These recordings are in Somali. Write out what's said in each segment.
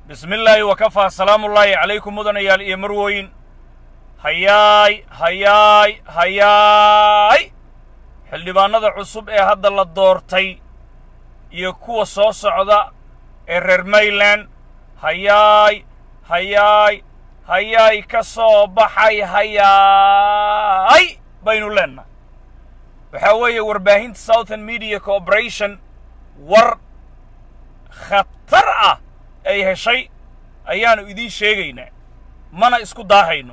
bismi illaahi wakafaa salaamullaahi calaykum mudanayaal iyo marwoyn hayaay hayaay hayaay xildhibaannada cusub ee hadda la doortay iyo kuwa soo socda ee reer mayland hayaay hayaay hayaay ka soo baxay hayaay baynu leennahay waxaa weeye warbaahinta southern media corporation war khatar ah ay heshay ayaannu idiin sheegaynaa mana isku daahayno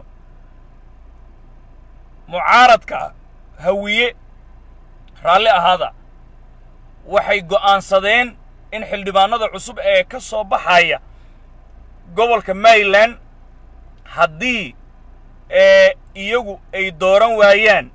mucaaradka hawiye raalli ahaada waxay go'aansadeen in xildhibaannada cusub ee ka soo baxaya gobolka maryland haddii ee iyagu ay dooran waayaan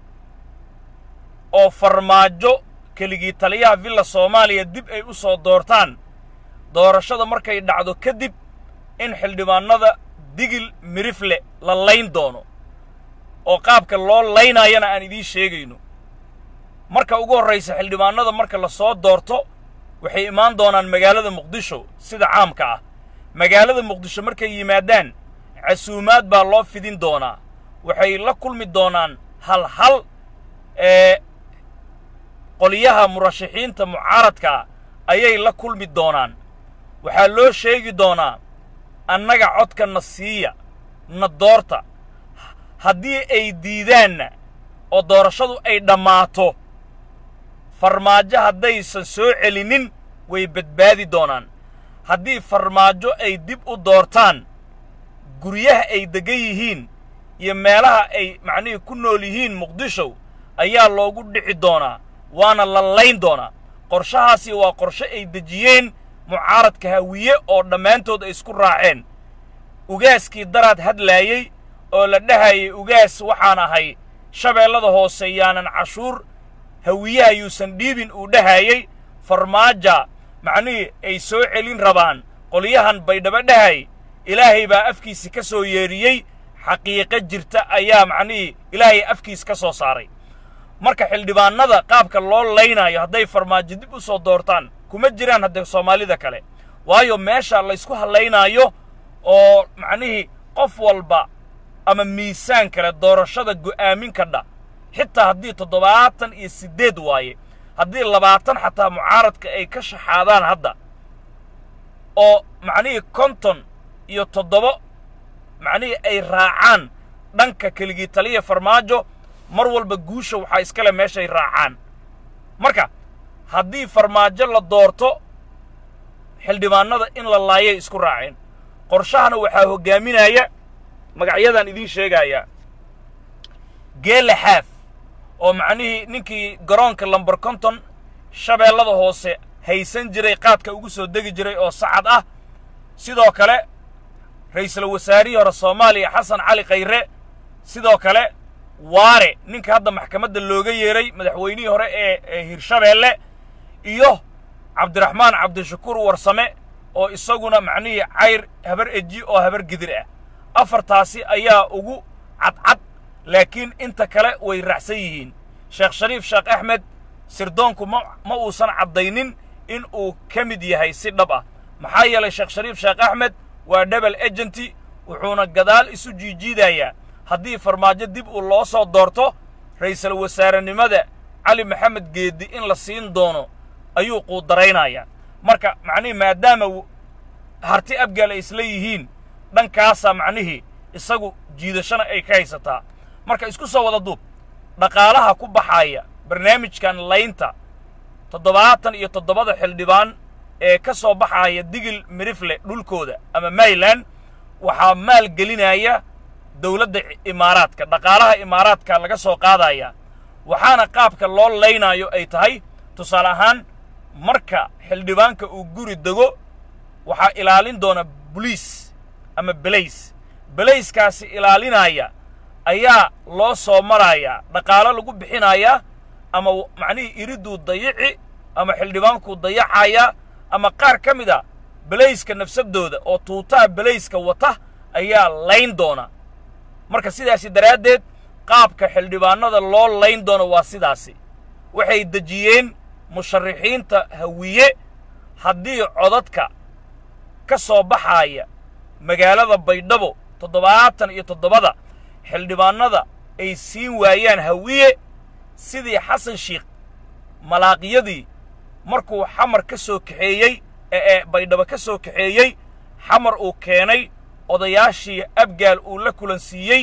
oo farmaajo keligii taliyaha villa soomaaliya dib ay u soo doortaan doorashada markay dhacdo kadib in xildhibaannada digil mirifle la layn doono oo qaabka loo laynaayana aan idiin sheegayno marka ugu horraysa xildhibaannada marka la soo doorto waxay imaan doonaan magaalada muqdisho sida caamka ah magaalada muqdisho markay yimaadaan casuumaad baa loo fidin doonaa waxay la kulmi doonaan hal hal ee qoliyaha murashaxiinta mucaaradkaa ayay la kulmi doonaan waxaa loo sheegi doonaa annaga codka na siiya na doorta haddii ay diidaanna oo doorashadu ay dhammaato farmaajo haddaysan soo celinin way badbaadi doonaan haddii farmaajo ay dib u doortaan guryaha ay deggan yihiin iyo meelaha ay macnihii ku nool yihiin muqdisho ayaa loogu dhici doonaa waana la layn doonaa qorshahaasi waa qorshe ay dejiyeen mucaaradka hawiye oo dhammaantood ay isku raaceen ugaaskii daraad hadlaayey oo la dhahayay ugaas waxaan ahay shabeellada hoose yaanan cashuur hawiyaha yuusan dhiibin uu dhahayey farmaaja macnihii ay soo celin rabaan qolyahan baydhabo dhahay ilaahay baa afkiisi ka soo yeedhiyey xaqiiqo jirta ayaa macnihii ilaahay afkiis ka soo saaray marka xildhibaannada qaabka loo laynaayo hadday farmaajo dib u soo doortaan kuma jiraan haddee soomaalida kale waayo meesha laysku hallaynaayo oo macnihii qof walba ama miisaan kale doorashada go'aamin kadha xitaa haddii toddobaatan iyo siddeed waaye haddii labaatan xataa mucaaradka ay ka shaxaadaan hadda oo macnihii konton iyo toddobo macnihii ay raacaan dhanka keligii taliya farmaajo mar walba guusha waxaa iskale meeshay raacaan marka haddii farmaajo la doorto xildhibaannada in la laayay isku raaceen qorshahana waxaa hoggaaminaya magacyadaan idiin sheegayaa geele xaaf oo macnihii ninkii garoonka lambar konton shabeellada hoose haysan jiray qaadka ugu soo degi jiray oo sacad ah sidoo kale ra'iisul wasaarihii hore soomaaliya xasan cali khayre sidoo kale waare ninka hadda maxkamadda looga yeeray madaxweynihii hore ee ee hirshabeelle iyo cabdiraxmaan cabdishakuur warsame oo isaguna macnihii cayr habar eji oo habar gidir ah afartaasi ayaa ugu cadcad laakiin inta kale way raacsan yihiin sheekh shariif sheekh axmed sirdoonku ma ma uusan caddaynin in uu ka mid yahay si dhab ah maxaa yeelay sheekh shariif sheekh axmed waa debel agenti wuxuuna gadaal isu jiijiidayaa haddii farmaajo dib uu loo soo doorto ra'iisul wasaarenimada cali maxamed geeddi in la siin doono ayuu quudaraynayaa marka macnihii maadaama harti abgaal ay isla yihiin dhankaasaa macnihii isagu jiidashana ay ka haysataa marka isku soo wada duub dhaqaalaha ku baxaaya barnaamijkan laynta toddobaatan iyo toddobada xildhibaan ee ka soo baxaaya digil mirifle dhulkooda ama mayland waxaa maal gelinaya dawladda imaaraadka dhaqaalaha imaaraadka laga soo qaadaya waxaana qaabka loo laynaayo ay tahay tusaale ahaan marka xildhibaanka uu guri dego waxaa ilaalin doona boliis ama belays belayskaasi ilaalinaya ayaa loo soo marayaa dhaqaalo lagu bixinayaa ama macnihii iriduu dayici ama xildhibaankuu dayacaya ama qaar ka mid a belayska nafsadooda oo tuutaha belayska wata ayaa layn doona marka sidaasi daraaddeed qaabka xildhibaannada loo layn doono waa sidaasi waxay dejiyeen musharaxiinta hawiye haddii codadka ka soo baxaaya magaalada baydhabo toddobaatan iyo toddobada xildhibaannada ay siin waayaan hawiye sidii xasan shiikh malaaqiyadii markuu xamar ka soo kaxeeyey ee baydhabo ka soo kaxeeyey xamar uu keenay odayaashii abgaal uu la kulansiiyey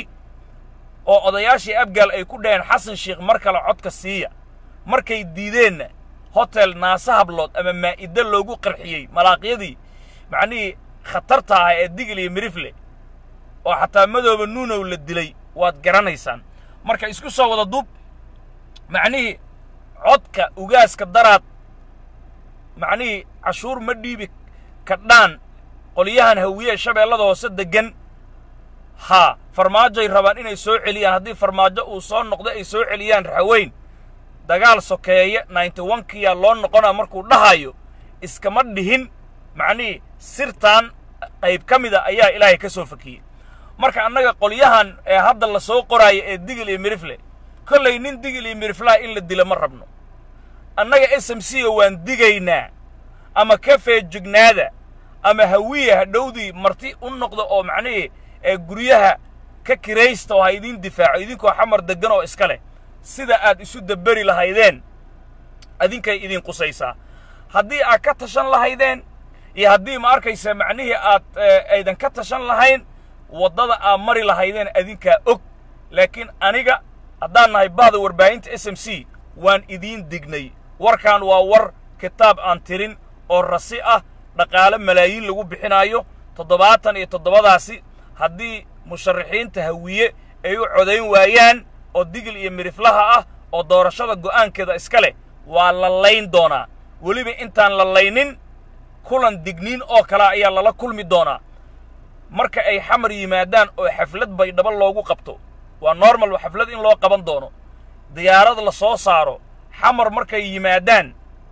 oo odayaashii abgaal ay ku dhaheen xasan shiikh mar kale codka siiya markay diideenna hotel naase hablood ama maa'iddo loogu qarxiyey malaaqyadii macnihii khatarta ah ee digil iyo mirifle oo xataa madooba nuunow la dilay waad garanaysaan marka isku soo wada duub macnihii codka ugaaska daraad macnihii cashuur ma dhiibi kadhaan qolyahan hawiye shabeellada hoose deggan haa farmaajoay rabaan inay soo celiyaan haddii farmaajo uu soo noqdo ay soo celiyaan raxaweyn dagaal sokeeye ninety onkiyaa loo noqonaa markuu dhahayo iskama dhihin macnihii sirtan qayb ka mida ayaa ilaahay ka soo fakiyey marka annaga qolyahan ee hadda la soo qoraayo ee digil iyo mirifle kollay nin digil iyo miriflaha in la dila ma rabno annaga s m c ga waan digaynaa ama ka feejignaada ama hawiye hadhowdii marti u noqda oo macnihii ee guryaha ka kiraysta oo ha idiin difaaco idinkoo xamar deggan oo iska leh sida aad isu dabberi lahaydeen idinkay idin qusaysaa haddii aad ka tashan lahaydeen iyo haddii ma arkaysa macnihii aad aydan ka tashan lahayn waddada aad mari lahaydeen adinkaa og laakiin aniga haddaan nahay bahda warbaahinta s m c waan idiin dignay warkan waa war kitaab aan tirin oo rasi ah dhaqaale malaayiin lagu bixinaayo toddobaatan iyo toddobadaasi haddii musharaxiinta hawiye ay u codayn waayaan oo digil iyo miriflaha ah oo doorashada go'aankeeda iska leh waa la layn doonaa weliba intaan la laynin kulan digniin oo kale ayaa lala kulmi doonaa marka ay xamar yimaadaan oo xaflad baydhabo loogu qabto waa normal xaflad in loo qaban doono diyaarad la soo saaro xamar markay yimaadaan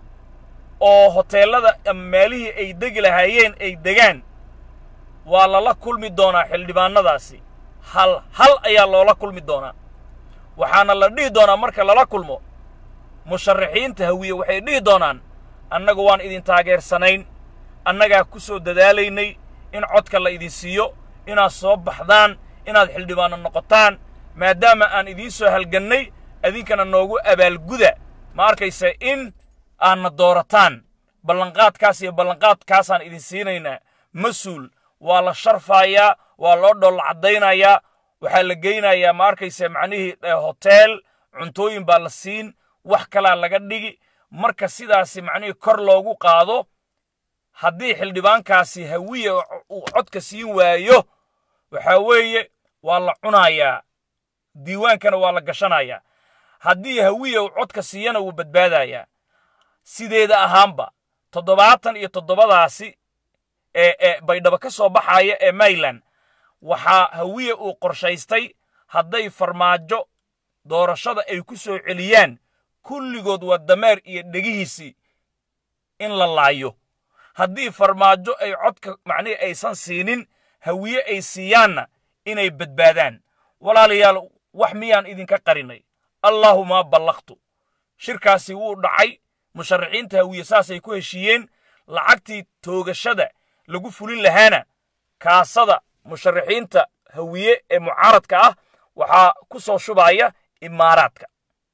oo hoteellada ama meelihii ay degi lahaayeen ay degaan waa lala kulmi doonaa xildhibaannadaasi hal hal ayaa loola kulmi doonaa waxaana la dhihi doonaa marka lala kulmo musharaxiinta hawiye waxay dhihi doonaan annaga waan idin taageersanayn annagaa ku soo dadaalaynay in codka la idin siiyo inaad soo baxdaan inaad xildhibaanno noqotaan maadaama aan idiin soo halgannay idinkana noogu abaalguda ma arkaysa in aadna doorataan ballanqaadkaas iyo ballanqaadkaasaan idin siinaynaa mas-uul waa la sharfaayaa waa loo dhool caddaynayaa waxaa la geynayaa ma arkaysa macnihii hoteel cuntooyin baa la siin wax kalaa laga dhigi marka sidaasi macnihii kor loogu qaado haddii xildhibaankaasi hawiye uu codka siin waayo waxaa weeye waa la cunayaa diiwaankana waa la gashanayaa haddii hawiye uu codka siiyana wuu badbaadayaa sideeda ahaanba toddobaatan iyo toddobadaasi ee ee baydhabo ka soo baxaaya ee mayland waxaa hawiye uu qorshaystay hadday farmaajo doorashada ay ku soo celiyaan kulligood waa dameer iyo dhegihiisii in la laayo haddii farmaajo ay codka macnihii aysan siinin hawiye ay siiyaanna inay badbaadaan walaalayaal wax miyaan idinka qarinay allaahuma ballaqtu shirkaasi wuu dhacay musharaxiinta hawiye saasay ku heshiiyeen lacagtii toogashada lagu fulin lahaana kaasada musharaxiinta hawiye ee mucaaradka ah waxaa ku soo shubaya imaaraadka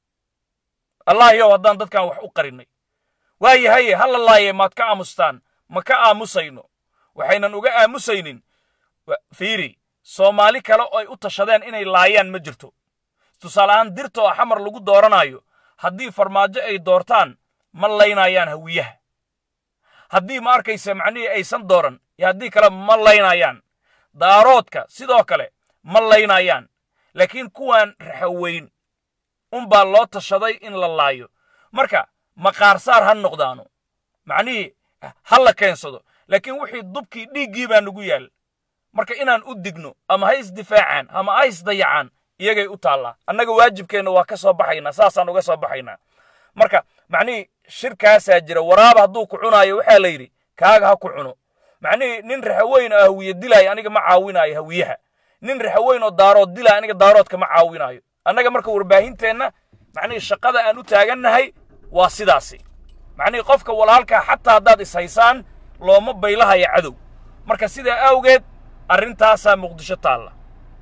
allah yow haddaan dadkan wax u qarinay waayahaye ha la laaye maad ka aamustaan ma ka aamusayno waxaynan uga aamusaynin fiiri soomaali kale oo ay u tashadeen inay laayaan ma jirto tusaale ahaan dirta oo xamar lagu dooranayo haddii farmaajo ay doortaan ma laynayaan hawiyaha haddii ma arkaysa macnihii aysan dooran iyo haddii kale ma laynayaan daaroodka sidoo kale ma laynayaan laakiin kuwan raxaweyn unbaa loo tashaday in la laayo marka maqaarsaar ha noqdaano macnihii ha la keensado laakiin wixii dubkii dhiiggii baa nagu yaal marka inaan u digno ama ha isdifaacaan ama ha isdayacaan iyagay u taallaa annaga waajibkeenna waa ka soo baxaynaa saasaan uga soo baxaynaa marka macnihii shirkaasaa jira waraaba hadduu ku cunaayo waxaa la yidhi kaaga ha ku cuno macnihii nin raxaweyn oo hawiye dilaayo aniga ma caawinaayo hawiyaha nin raxaweyn oo daarood dilaayo aniga daaroodka ma caawinaayo annaga marka warbaahinteenna macnihii shaqada aan u taagannahay waa sidaasi macnihii qofka walaalkaa xataa haddaad ishaysaan looma baylahaya cadow marka sidaa awgeed arrintaasaa muqdisho taalla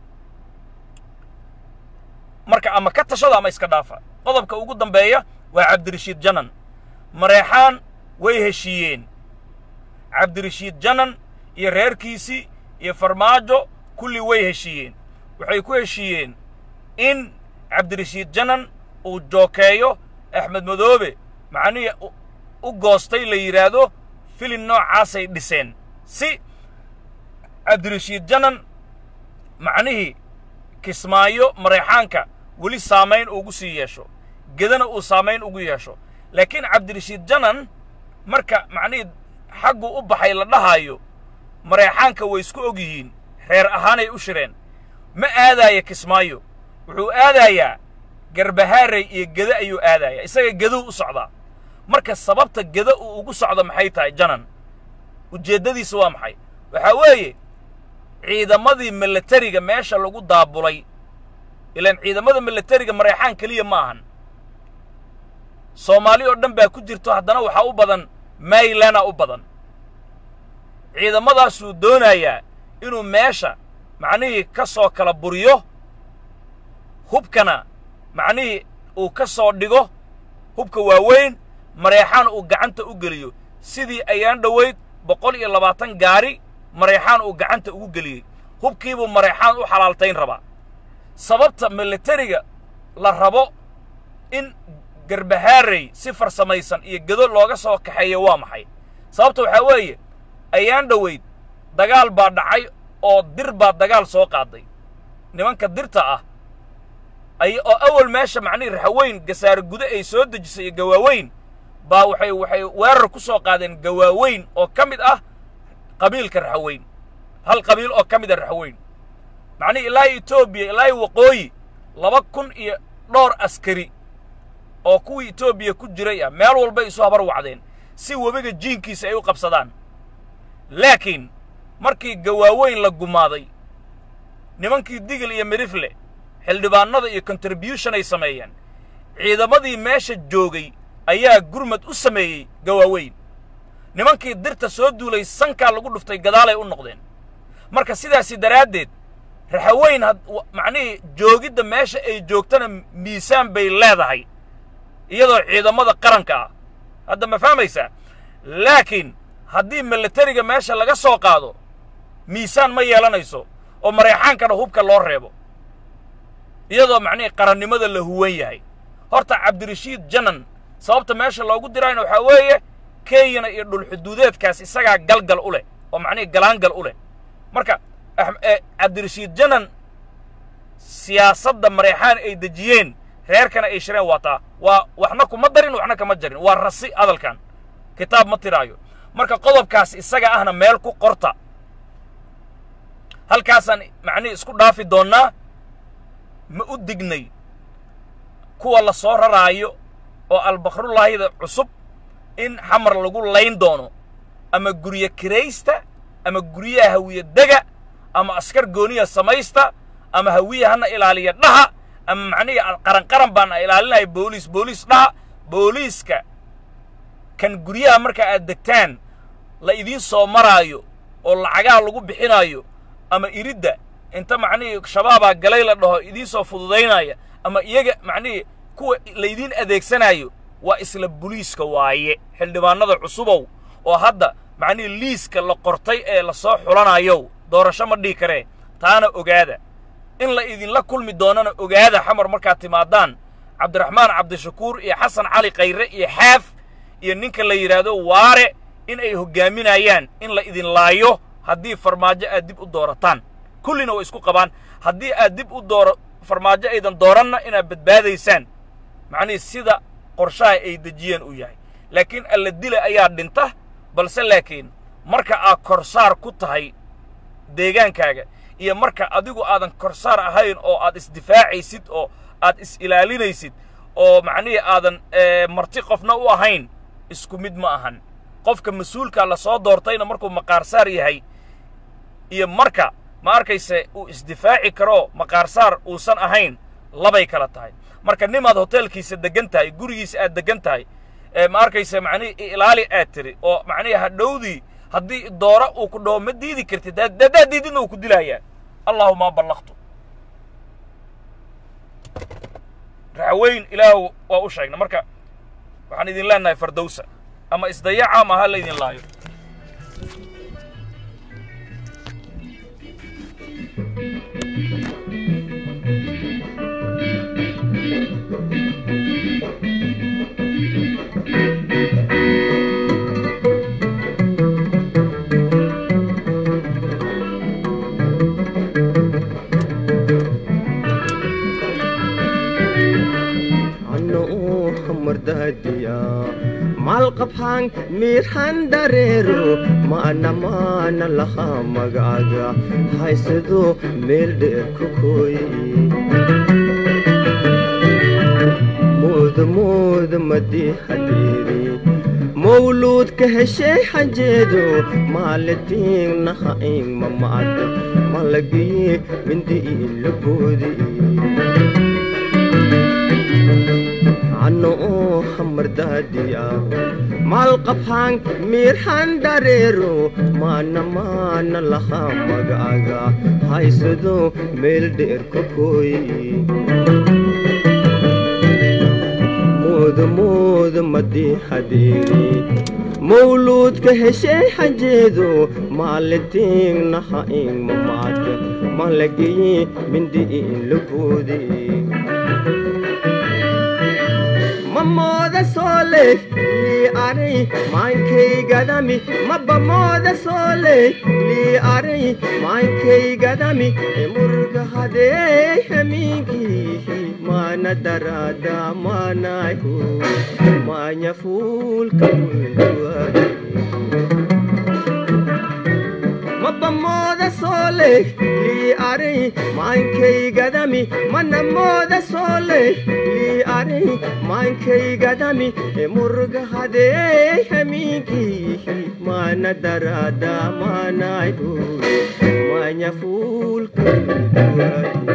marka ama ka tashada ama iska dhaafa qodobka ugu dambeeya waa cabdirashiid janan mareexaan way heshiiyeen cabdirashiid janan iyo reerkiisii iyo farmaajo kulli way heshiiyeen waxay ku heshiiyeen in cabdirashiid janan uu jookeeyo axmed madoobe macnihii u goostay la yidhaahdo filin noocaasay dhiseen si cabdirashiid janan macnihii kismaayo mareexaanka weli saamayn ugu sii yeesho gedana uu saamayn ugu yeesho laakiin cabdirashiid janan marka macnihii xaggu u baxay la dhahaayo mareexaanka way isku og yihiin reer ahaanay u shireen ma aadaaya kismaayo wuxuu aadayaa garbahaarey iyo gede ayuu aadayaa isaga geduu u socdaa marka sababta gede uu ugu socdo maxay tahay janan ujeeddadiisa waa maxay waxaa weeye ciidamadii milatariga meesha lagu daabulay ilaan ciidamada milatariga mareexaan keliya ma ahan soomaali oo dhan baa ku jirto haddana waxaa u badan maylana u badan ciidamadaasuu doonayaa inuu meesha macnihii ka soo kala buriyo hubkana macnihii uu ka soo dhigo hubka waaweyn mareexaan uu gacanta u geliyo sidii ayaan dhowayd boqol iyo labaatan gaari mareexaan uu gacanta ugu geliyey hubkiibuu mareexaan u xalaaltayn rabaa sababta milatariga la rabo in garbahaarey si farsamaysan iyo gedo looga soo kaxeeyo waa maxay sababta waxaa weeye ayaan dhowayd dagaal baa dhacay oo dir baa dagaal soo qaaday nimanka dirta ah ay oo awal meesha macnihii raxweyn gasaare gude ay soo dejisay iyo gawaaweyn baa waxay waxay weerar ku soo qaadeen gawaaweyn oo ka mid ah qabiilka raxweyn hal qabiil oo ka mid a raxweyn macnihii ilaahi etoobiya ilaahi waqooyi laba kun iyo dhowr askari oo kuwii etoobiya ku jiray ah meel walbay isu habar wacdeen si webiga jiinkiisa ay u qabsadaan laakiin markii gawaaweyn la gumaaday nimankii digil iyo midhifle xildhibaannada iyo contribution ay sameeyeen ciidamadii meesha joogay ayaa gurmad u sameeyey gawaaweyn nimankii dirta soo duulay sankaa lagu dhuftay gadaalay u noqdeen marka sidaasi daraaddeed raxaweyn had macnihii joogidda meesha ay joogtana miisaan bay leedahay iyadoo ciidamada qaranka ah hadda ma fahmaysaa laakiin haddii milatariga meesha laga soo qaado miisaan ma yeelanayso oo mareexaankana hubka loo reebo iyadoo macnihii qarannimada la huwan yahay horta cabdirashiid janan sababta meesha loogu diraayna waxaa weeye kenyana iyo dhulxuduudeedkaas isagaa galgal u leh oo macnihii galaangal u leh marka cabdirashiid janan siyaasadda mareexaan ay dejiyeen reerkana ay shireen waataa waa waxna kuma darin waxna kama jarin waa rasi hadalkan kitaab ma tiraayo marka qodobkaas isaga ahna meel ku qorta halkaasaan macnihii isku dhaafi doonnaa ma u dignay kuwa la soo raraayo oo albakrullaahida cusub in xamar lagu layn doono ama guryo kiraysta ama guryaha hawiye dega ama askar gooniya samaysta ama hawiye hana ilaaliya dhaha ama macnihii qaran qaran baan ilaalinaya booliis booliis dhaha booliiska kan guryaha marka aad degtaan la idiin soo maraayo oo lacagaha lagu bixinaayo ama iridda inta macnihii shabaabaa galay la dhaho idiin soo fududaynaya ama iyaga macnihii kuwa laydiin adeegsanaayo waa isla buliiska waaye xildhibaannada cusubow oo hadda macnihii liiska la qortay ee la soo xulanayow doorasho ma dhihi karee taana ogaada in la idinla kulmi doonana ogaada xamar markaad timaadaan cabdiraxmaan cabdishakuur iyo xasan cali khayre iyo xaaf iyo ninka la yidhaahdo waare in ay hoggaaminayaan in la idin laayo haddii farmaajo aad dib u doorataan kullina way isku qabaan haddii aad dib u dooro farmaajo aydan dooranna inaad badbaadaysaan macnihii sida qorshaha ay dejiyeen uu yahay laakiin alla dila ayaa dhinta balse laakiin marka aad korsaar ku tahay deegaankaaga iyo marka adigu aadan korsaar ahayn oo aad isdifaacaysid oo aad is-ilaalinaysid oo macnihii aadan marti qofna u ahayn isku mid ma ahan qofka mas-uulkaa la soo doortayna markuu maqaarsaar yahay iyo marka ma arkayse uu isdifaaci karo maqaarsaar uusan ahayn labay kala tahay marka nimaad hoteelkiisa deggan tahay gurigiisa aad deggan tahay ma arkayse macnihii ilaali aad tiri oo macnihii hadhowdii haddii doora uu ku dhaho ma diidi kartid haddaad diididna uu ku dilayaa allahuma ballaqtu raxweyn ilaah waa u sheegna marka waxaan idin leenahay fardowsa ama isdayaca ama ha laydin laayo malqabhaan miirhan dareero ma'ana maana lahaa magaaga haysado meel dheer ku kooyi mooda mooda madii hadeeri mawluudka heshey xajeedo maalitiinnaha in mama'ada malagiye mindi'iin la boodi ano oo hamardaadiya maalqabhaan miirhan dareero maana maana lahaa magaaga haysado meel dheer ka kooyi mooda mooda madii hadeeri mawluudka heshey xajeedo maalitiinnaha in mamaada malagiye mindi'iin la boodi mamooda soole lii aray maankaygadami mabamooda soole lii aray maankaygadami emurga hadee hamiinkiihi maana daraada maanayhu maanya fuulka mulduwadi mabamooda soole lii aray maankaygadami manamooda soole lii aray maankaygadami emurga hadee hamiinkiihi maana daraada maanayhu maanya fuulka mulduwadi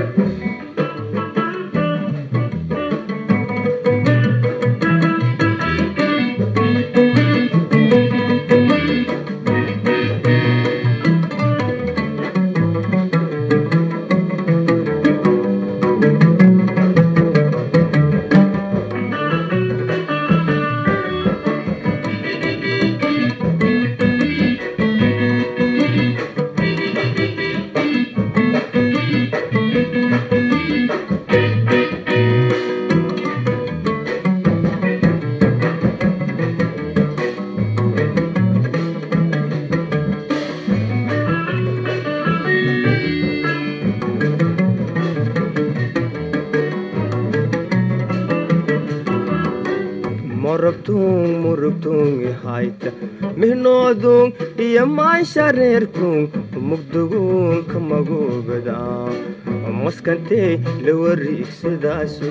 morogtung murugtungi hayta mihnoodung iyo maanshareerkung mugdugung kamagogada maskantee lawariigsadaasu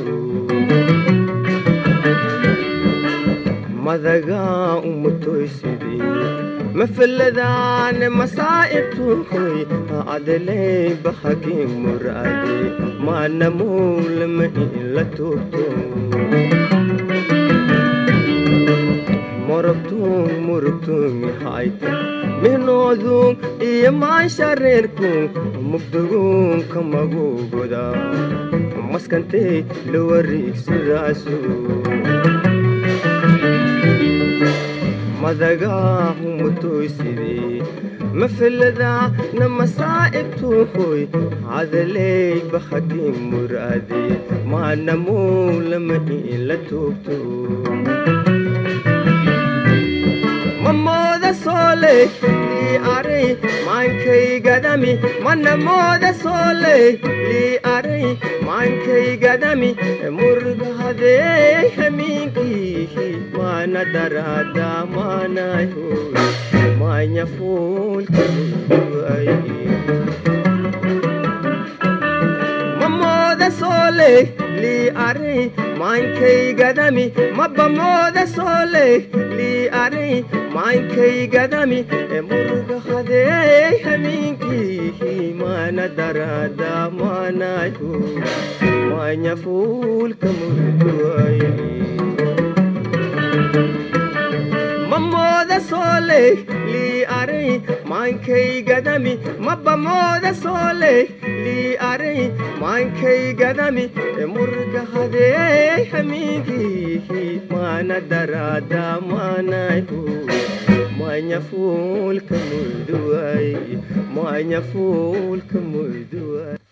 madagaa umutoysidii mafaladaane masaa'ibtuhoy adeley bahagin muraade maanamowlama in la tuugto morogtung murugtungi hayta mihnoodung iyo maanshareerkung mugdugung kamagogoda maskantee lawariigsadaasu madagaa umutoysidii mafaladaa na masaa'ibtuhoy cadaley bahagin muraade maanamowlama in la tuugto mamooda soole lii aray maankaygadami manamooda soole lii aray maankaygadami murga hadee hamiinkiihi maana daraada maanayho maanya fuulka mulduway mamooda soole lii aray maankaygadami mabamooda soole lii aray maankaygadami emurga hadee hamiinkiihi maana daraada maanayhu maanya fuulka mulduway mamooda mooda sooley lii aray maankaygadami mabba mooda sooley lii aray maankaygadami murga hadeey hamiinkiihi maana daraada maanayhu manya fuulka muyduway manya fuulka muyduway